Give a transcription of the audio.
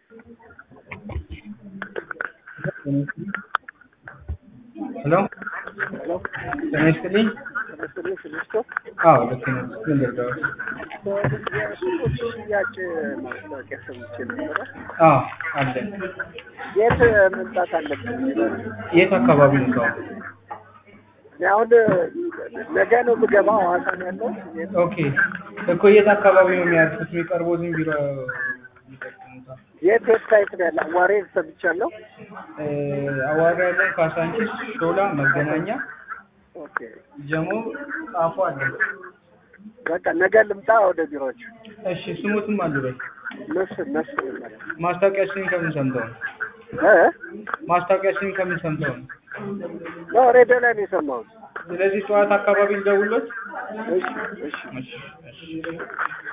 ሄሎ ጤና ይስጥልኝ። አዎ ልክ ነው። ምን ልርዳዎት? የሱቆች ሽያጭ ማስታወቂያ ሰምቼ ነበረ። አዎ አለን። የት መምጣት አለብን? የት አካባቢ ነው ሰው? እኔ አሁን ነገ ነው የምገባው። ሐዋሳ ነው ያለው። ኦኬ እኮ የት አካባቢ ነው የሚያርፉት? የሚቀርቦትን ቢሮ ይጠቅሙታል። የት ዌብሳይት ነው ያለ? አዋሬ ሰምቻለሁ። እ አዋራ ያለን ካሳንቺስ፣ ሾላ፣ መገናኛ፣ ኦኬ ጀሞ፣ ጣፎ አለን። በቃ ነገ ልምጣ ወደ ቢሮዎች። እሺ ስሙትም አሉ በይ። መስፍን መስፍን ይባላል። ማስታወቂያችንን ከምን ሰምተው ነው? እ ማስታወቂያችንን ከምን ሰምተው ነው? ነው ሬዲዮ ላይ ነው የሰማሁት። ስለዚህ ጠዋት አካባቢ ልደውልዎት? እሺ እሺ እሺ እሺ